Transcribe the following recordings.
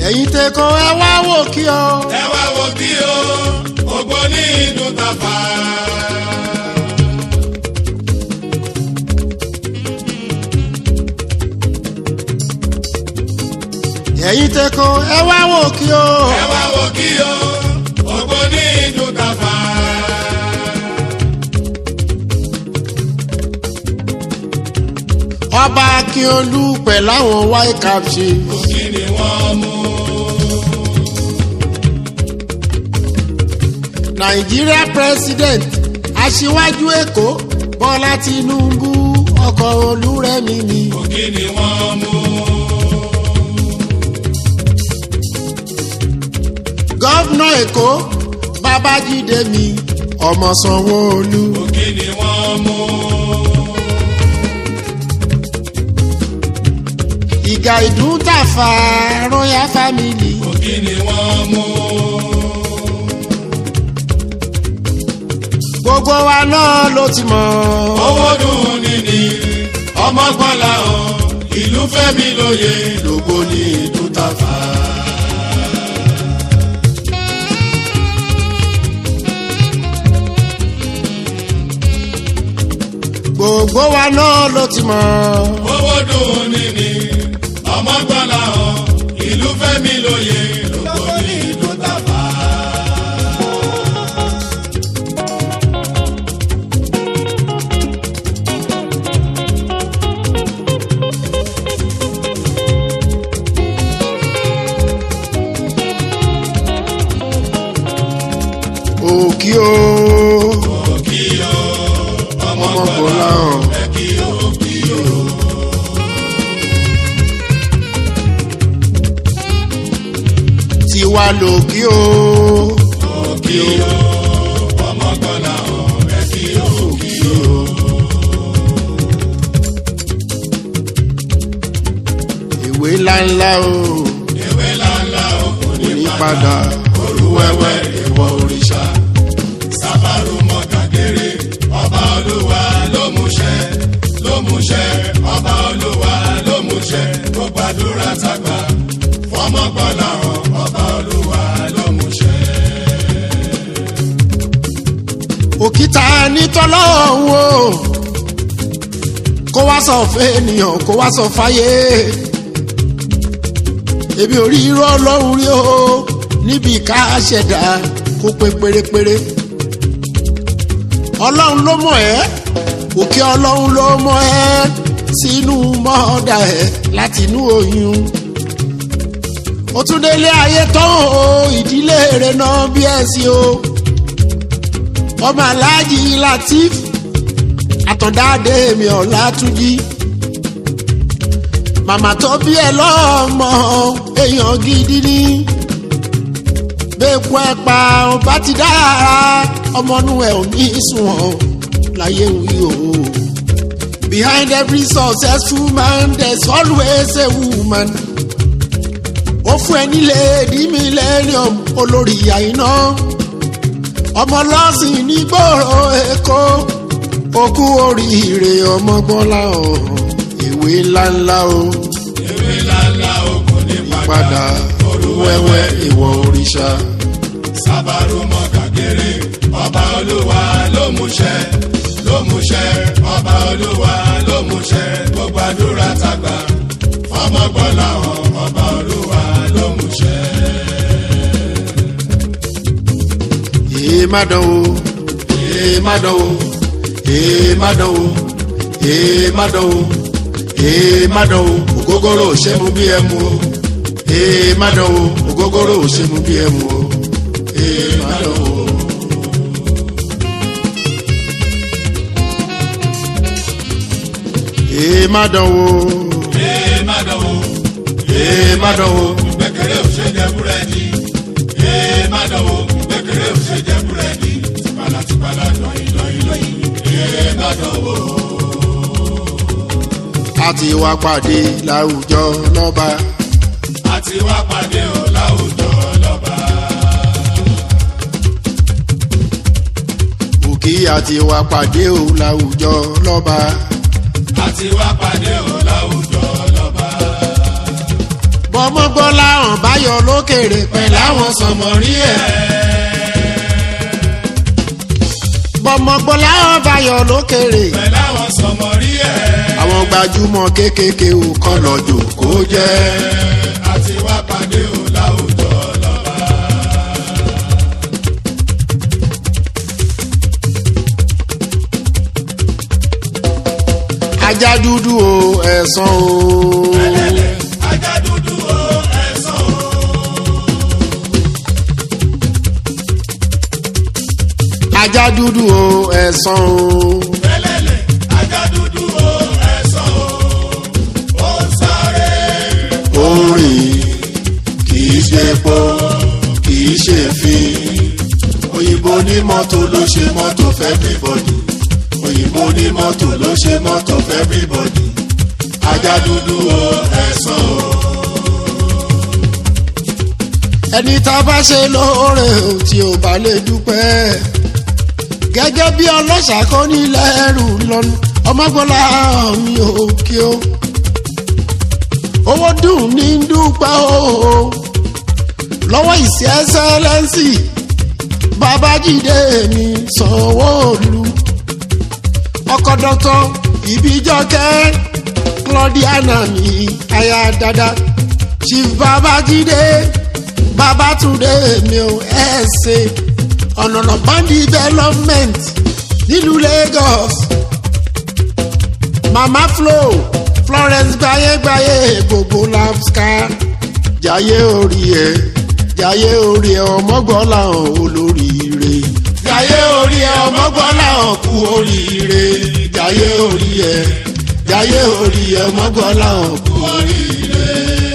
ẹ̀yin tẹ́kọ̀ ẹ wá wò kí o. ẹ wá wo bí o ògbó ní ìlú tàfà. ẹ̀yin tẹ́kọ̀ ẹ wá wò kí o. ẹ wá wo bí o ògbó ní ìlú tàfà. ọba akínolú pẹ̀lú àwọn white cap ṣe. kí ni wọ́n mú. nàìjíríà president aṣíwájú èkó bọ́lá tinubu ọkọ̀ olúrẹ̀mí mi. kí ni wọ́n mú. gọ́vnà èkó babájídé mi ọmọ sanwó-olú. kí ni wọ́n mú. ìgà ìdúntàfà royal family. kí ni wọ́n mú. gbogbo wa náà ló ti mọ̀. owó dùn níní ọmọ gbọ́lá o ìlú fẹ́mi lóye lógo ní ìlú tàfà. gbogbo wa náà ló ti mọ̀. owó dùn níní ọmọ gbọ́lá o ìlú fẹ́mi lóye lógo ní ìlú tàfà. òkì o kí o ọmọ ọmọ gbọ́lá bọ̀lá hàn. ẹ kí o kí o. tiwa lòkì o. kí o ọmọ gbọ́lá o ẹ kí o kí o. ìwé ńláńlá o. ewé ńláńlá o kò ní ní padà. olúwẹ́wẹ́ ìwọ òrìṣà sábàrú mọ́gàgéré ọba olúwa ló múṣẹ ló múṣẹ ọba olúwa ló múṣẹ kó gbàdúrà tàgbà fọmọgbọ́lá hàn ọba olúwa ló múṣẹ. òkìtà nítọ́lọ́hún o. kó wá sọ fún ènìyàn kó wá sọ fáyé. èmi ò rí irọ́ ọlọ́run rí o níbi ká ṣẹ̀dá kó pé pérépéré. ọlọ́run ló mọ̀ ẹ́ òkè ọlọ́run ló mọ̀ ẹ́ sínú mọ́ọ̀dà ẹ̀ láti inú oyún. ó tún délé ayé tán o ìdílé rẹ̀ náà bí ẹ̀ sí o ọmọ aláàjì latif àtọ̀dáde mi ọ̀làtúnjì màmá tó bí ẹ lọ́mọ èèyàn gidi ni bẹ́ẹ̀kú ẹ pa ọba ti dára ọmọnú ẹ ò ní sùn láyé wí o. behind every successful man there's always a woman. ó fún ẹ nílé èdè millennium olórí àìná ọmọ lọ́sìn nígboro èkó okú oríire ọmọgbọ́nlá ọ̀hún ìwé ńláńlá o ewé ńláńlá o kò ní padà padà olúwẹ́wẹ́ ìwọ òrìṣà sábàrú mọ́gàgéré ọba olúwa ló múṣẹ ló múṣẹ ọba olúwa ló múṣẹ kó gbàdúrà tàgbà fọmọgbọ́lá hàn ọba olúwa ló múṣẹ. èé má dánwò èé má dánwò èé má dánwò èé má dánwò èé má dánwò ògógóró ò ṣe mú bí ẹ mú o èé má dánwò ògógóró ò ṣe mú bí ẹ mú o èé má dánwò. èé má dánwò ee má dánwò èé má dánwò gbẹkẹrẹ ò ṣe jẹ búrẹ́dì ee má dánwò gbẹkẹrẹ ò ṣe jẹ búrẹ́dì tìpalà tìpalà lọ́yìn lọ́yìn lọ́yìn ee má dánwò. a ti wá pàdé láwùjọ lọ́ba àti wá pàdé o láwùjọ lọ́ba. òkè àti wá pàdé o láwùjọ lọ́ba àti wá pàdé o láwùjọ lọ́ba. bọ́mọ́gbọ́lá hàn báyọ̀ lókèrè pẹ̀lú àwọn sọmọrí ẹ̀. bọ́mọ́gbọ́lá hàn báyọ̀ lókèrè pẹ̀lú àwọn sọmọrí ẹ̀. àwọn gbajúmọ̀ kéékèèké ò kọ́ lọ́jọ́ kó jẹ́. àti wá pàdé ò láwùjọ lọ́ba. ajá dúdú o ẹ̀sán o. ẹlẹ́lẹ̀ ajá dúdú o ẹ̀sán o. ajá dúdú o ẹ̀sán o. ẹlẹ́lẹ̀ ajá dúdú o ẹ̀sán o. ó ń sáré orin kì í ṣe epo kì í ṣe fi òyìnbó ní mọ́tò ló ṣe mọ́tò fẹ́ everybody òyìnbó ní mọ́tò ló ṣe mọ́tò fẹ́ everybody ajá dúdú o ẹ̀sán o. ẹni tá a bá ṣe lóore o tí ò bá lè dúpẹ́ gẹ́gẹ́ bí ọlọ́ṣà kọ́ nílẹ̀ ẹrù lọ́nu ọmọgbọ́lá mi ò kí o owó dùn ní dúpẹ́ o lọ́wọ́ ìsì ẹ́sẹ́lẹ́nsì babájídé mi sanwó-olu ọkọ̀ dọ́tọ̀ ìbíjọ́kẹ́ claudiana mi aya dada chief babájídé babatunde mi ò ẹ̀ẹ́sẹ̀ ọ̀nànà band development nílùú lagos mama flow florence gbayegbaye gbogbo lapska jayé orí ẹ jayé orí ẹ ọmọgbọ́lá hàn olóríire jayé orí ẹ ọmọgbọ́lá hàn kú oríire jayé orí ẹ jayé orí ẹ ọmọgbọ́lá hàn kú oríire.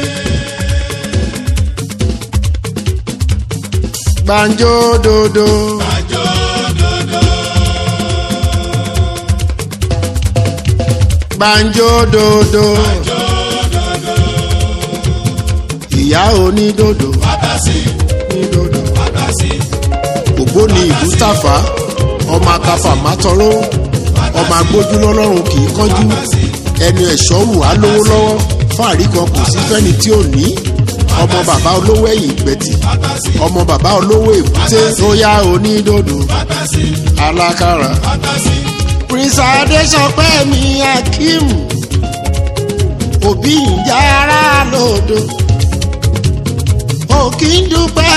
gbàǹjo dodo àjọ dodo. gbàǹjo dodo àjọ dodo. ìyá onídodo wákàsí onídodo. wákàsí ògbóni ìbútàfà ọmọ akafa mátọrọ ọmọ agbójú lọ́lọ́run kì í kánjú ẹni ẹ̀ṣọ́ wù á lówó lọ́wọ́ fáàrí kan kò sí fẹ́ni tí ò ní ọmọ bàbá olówó ẹ̀yìn ìgbẹ́tì wákàsí ọmọ bàbá olówó èbúté tóyá onídòdò wákàsí alákàrà wákàsí prince adesọpẹ mi akeem òbí ìjà ara lòdò òkì ń dúpẹ́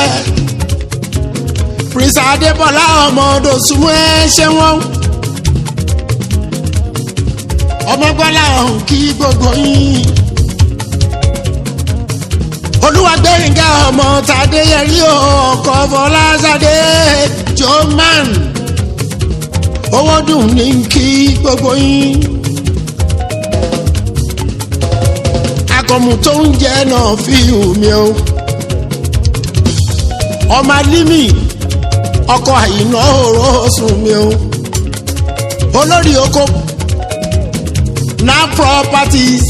prince adébọlá ọmọ dòsùnmù ẹ ṣe wọn ọmọgbọ́lá ọ̀hún kí gbogbo yín olúwàgbẹ̀yìngà ọmọ tàdéyẹrí ọkọ̀ fọláṣadé joman owó dùn ní kí gbogbo yín. akọ̀mù tó ń jẹ́ náà fi hù mí o. ọmọ alímì ọkọ̀ àyìnà òró sùn mí o. olórí oko na properties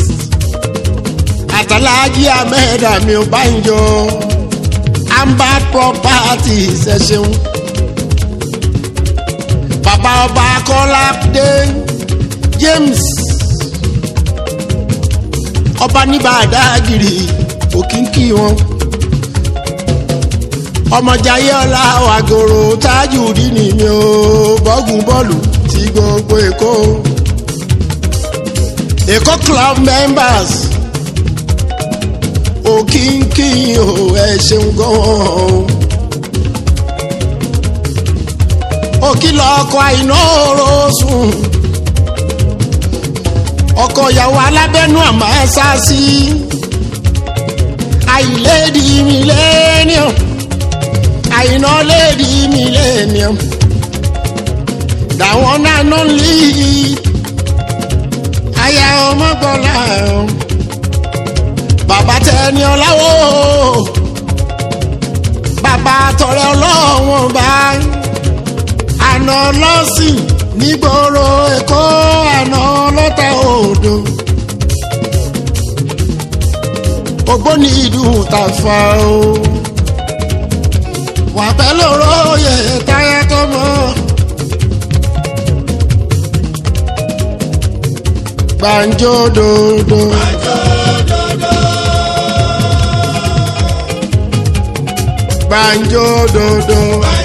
àtàlájí amẹ́ẹ̀dá mi ò bá ń jọ ambat properties ẹ ṣeun bàbá ọba kọ́ládé james ọba níbàdàgìrì òkìkí wọn ọmọjayé ọlá wàgòrò tájùdí ni mi ò bọ́gùn bọ́ọ̀lù ti gbogbo èkó èkó club members òkìkí o ẹ ṣeun gan-an. òkìlọ̀ ọkọ̀ àìná òró sùn ọkọ̀ ìyàwó alábẹ́nú àmọ́ ẹ sá sí àìlédi millennium àìná lédi millennium dàwọn náà ló ń lé aya ọmọgbọ́lá bàbá tẹni ọláwó bàbá tọrẹ ọlọ́wọ́n báyìí àná lọ́sìn nígboro èkó àná lọ́tà odò ògbóni ìdùn tàfà o wà pẹ́ lóró yẹ táyà tó mọ́ gbàǹjo dòdò àjọ dodo. banjo dodo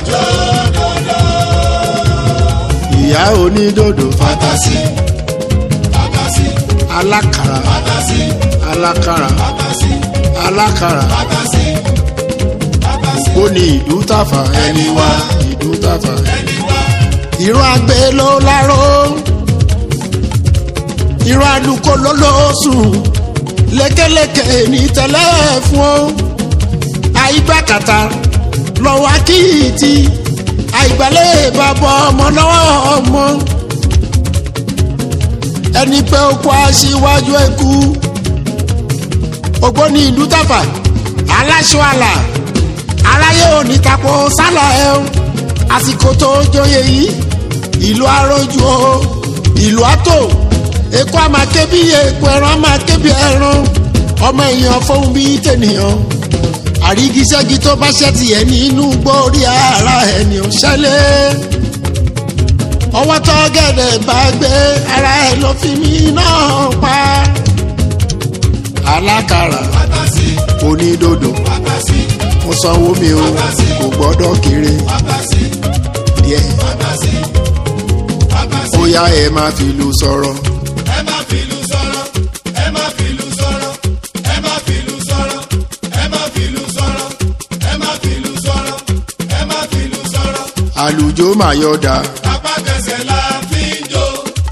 ìyá onídodo Fantasi, fantasi, alákàrà fantasi, alákàrà fantasi, alákàrà fantasi, fantasi. ó ní ìlú tàfà ẹni wá ìlú tàfà Ẹni wá, ìró àgbẹ̀ ló láró ìró àlùkò ló lóṣùn lékeleke ní tẹ́lẹ̀ fún ó àìgbàkàtà lọ́wọ́ akíyìtì àìgbálẹ̀ bàbá ọmọ lọ́wọ́ ọmọ ẹni pé okó aṣíwájú ẹkú ògbóni ìlú tàfà aláṣọ àlà aráyé òní tapo sálà ẹ o àsìkò tó jóye yìí ìlú arójú o ìlú àtò èkó àmà kébí èkó ẹran àmà kébí ẹran ọmọ èèyàn fóun bí tènìyàn àrígiṣẹ́gi tó bá ṣẹ́ tiẹ̀ nínú gbórí ara ẹni ò ṣẹlẹ̀ ọwọ́ tó gẹ̀dẹ̀ bá gbé ara ẹ̀ ló fi mí náà pa alákàrà fantasi, onídòdò fantasi, mo sanwó mi o kò gbọ́dọ̀ kéré fantasi, díẹ̀ fantasi, fantasi. ó yá ẹ máa fi lu sọ̀rọ̀ Ẹ má fìlú sọ̀rọ̀, ẹ má fìlú sọ̀rọ̀, ẹ má fìlú sọ̀rọ̀, ẹ má fìlú sọ̀rọ̀, ẹ má fìlú sọ̀rọ̀, ẹ má fìlú sọ̀rọ̀. àlùjó màyọ̀dà Apá tẹsẹ̀ la fi ń jó.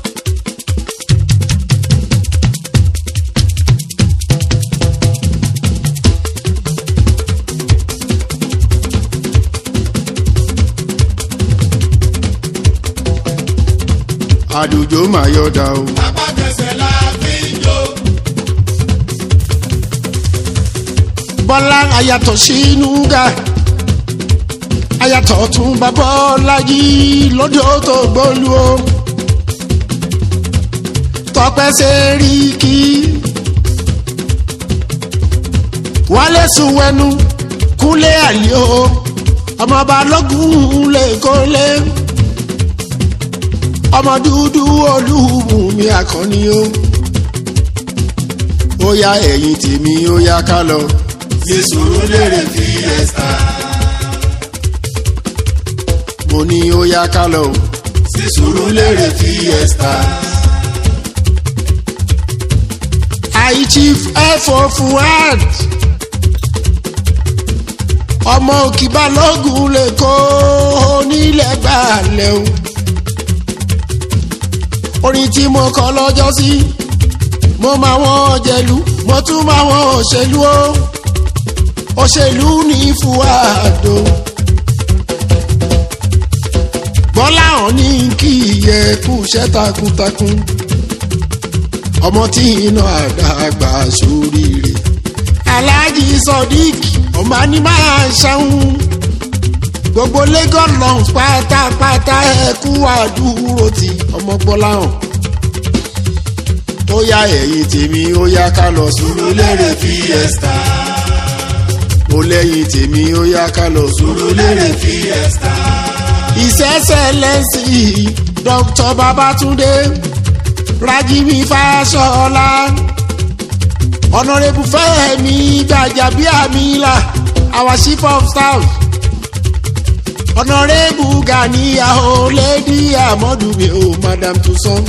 àlùjó màyọ̀dà o Apá tẹsẹ̀ la fi ń jó. bọ́lá ayàtọ̀ sínú ga ayàtọ̀ tún bá bọ́lá yìí lọ́jọ́ tó gbólú o tọpẹ́ sẹ́ríkì wálé sùn wẹnu kúnlé àlè o ọmọ balógun lè kólé ọmọ dúdú olúbùnmi àkànní o ó yá ẹ̀yìn tèmi ó yá ká lọ. Ní Sùúrùlérè fiesta. mo ní ó yá ká lọ. o. Sí Sùúrùlérè fiesta. I chief F.O. Fuad ọmọ òkì balógun lè kó onílẹ̀ gbàlẹ̀ o orin tí mo kọ lọ́jọ́ sí mo máa wọ́n jẹ̀lú mo tún máa wọ́n òṣèlú o òṣèlú ní Fuad o bọ́lá hàn ní kí iyẹ kú iṣẹ́ takuntakun ọmọ tí iná àdàgbà sóríire. alhaji sodiq ọmọ ni máa ṣàwọn gbogbo lagos lungs pátápátá ẹkú àdúró ti ọmọ gbọ́láhàn. ó yá ẹ̀yìn tèmi ó yá ká lọ Sùúrùlérè fiesta. ó lẹ́yìn tèmi ó yá ká lọ Sùúrùlérè fiesta. ìṣẹ́ṣẹ́ lẹ́sìn dr babatunde rajimi faṣọlá honourable fẹ́mi gbàjàbíàmílà our chief of staff honourable ganiya o lady amọdumi o madam tuson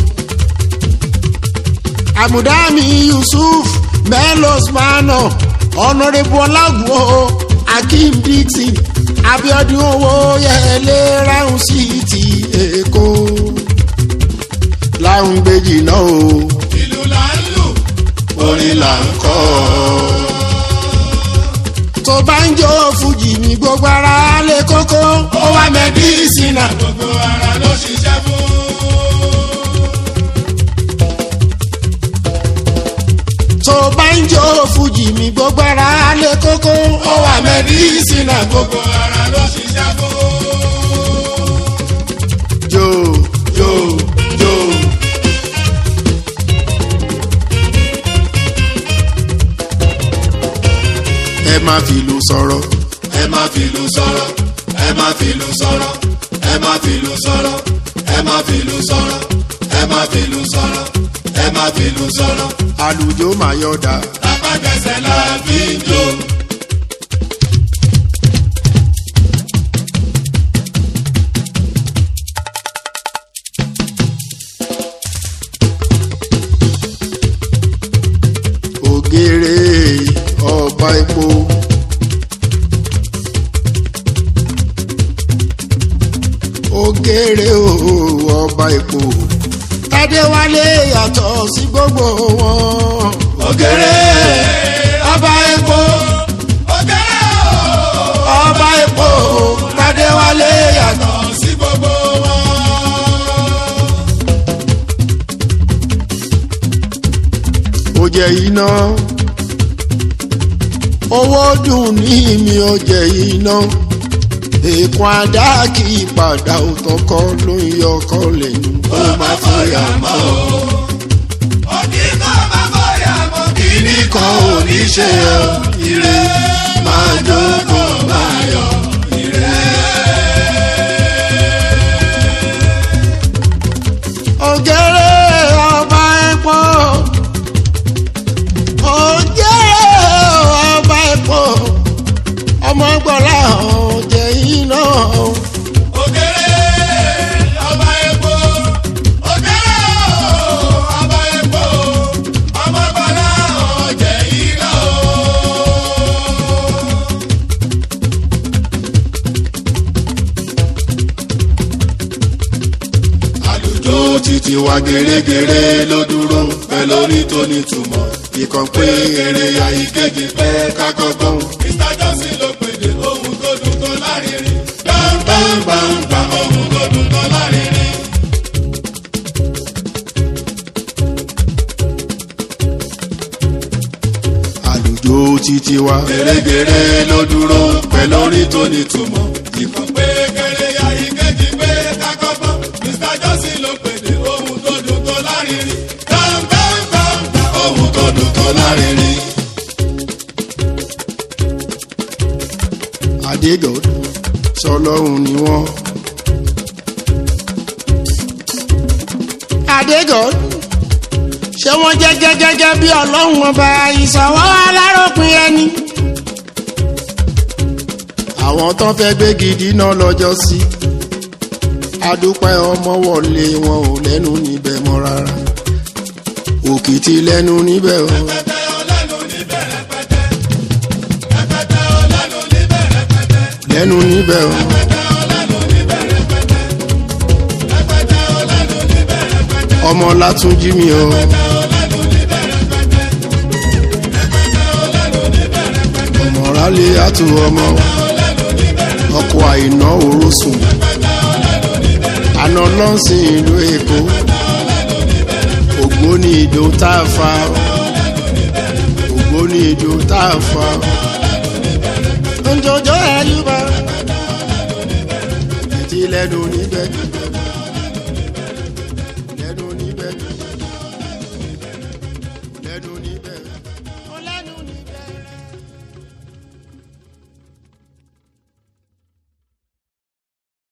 amudami yusuf melos mano honourable ọlágùn o akeem dixon abiodun owó yẹlé ráhùn sí ti èkó láhùn gbèjì náà o Ìlú là ń lù, orin là ń kọ́. tó bá ń jó fújì ní gbogbo ara lè kókó ó wá mẹdísínà Gbogbo ara ló ṣiṣẹ́ fún. tó bá ń jó fújì ní gbogbo ara lè kókó ó wá mẹdísínà gbogbo Gbogbo ara ló ṣiṣẹ́ fún. jó Jó jó. ẹ má fìlù sọ̀rọ̀ Ẹ má fìlú sọ̀rọ̀, ẹ má fìlú sọ̀rọ̀, ẹ má fìlú sọ̀rọ̀, ẹ má fìlú sọ̀rọ̀, ẹ má fìlú sọ̀rọ̀, ẹ má fìlú sọ̀rọ̀. àlùjó màyọ̀dà Apá tẹsẹ̀ la fi ń jó. gbogbo wọn. ògèrè ọba epo ògèrè ọba epo tadéwálé yàtọ̀. yàtọ̀ sí gbogbo wọn. ó jẹ iná owó dùn ní mi ó jẹ iná èèkàn àdá kì í padà òtọkọ ló ń yọ ọkọ lẹ́nu ó má fòyà mọ́ ọ. òkì kan máa fọyà mọ́ kíní kan ò ní ṣe ọ́ ire máa jókòó máa yọ ire. ògèrè ọba epo ògèrè ọba epo ọmọ gbọ́lá ọ̀jẹ̀ iná ògèrè ọba epo ògèrè ọba epo ọmọ bọ́lá ọ̀jẹ̀ iná o. àlùjọ títí wa gèrègèrè ló dúró pẹ́ lórí tó nítumọ̀ ìkàn pé eré ya ìkejì pẹ́ kákọ́gbọ́n. mr johnson ló pèdè ohun tó dùn tó lárinrin gbàngbàngbàngbà ohun tó dùn tó lárinrin. àlùjọ títí wa gèrègèrè ló dúró pẹ́ lórí tó nítumọ̀ ìkàn pé eré ya ìkejì pẹ́ kákọ́gbọ́n. mr johnson ló pèdè ohun tó dùn tó lárinrin gbàngbàngbàngbà ohun tó dùn tó lárinrin. adégọd sọlọ́run ni wọ́n. adégọd ṣé wọ́n jẹ́ gẹ́gẹ́ bí ọlọ́run ọba ìṣọwọ́ aláròpin ẹni. àwọn tán fẹ́ gbé gidi náà lọ́jọ́ sí adúpẹ́ ọmọ wọlé wọn ò lẹ́nu níbẹ̀ mọ́ rárá òkìtì lẹ́nu níbẹ̀ o. lẹ́nu níbẹ̀ o. ọmọ látúnjí mi o. ọmọ rálẹ̀ àtú ọmọ ọkọ̀ àìná òrósùn àná lọ́sìn ìlú èkó ògbóni ìdó tá a fa ògbóni ìdó tá a fa njọjọ ẹlúbà ẹtí lẹnu níbẹ̀.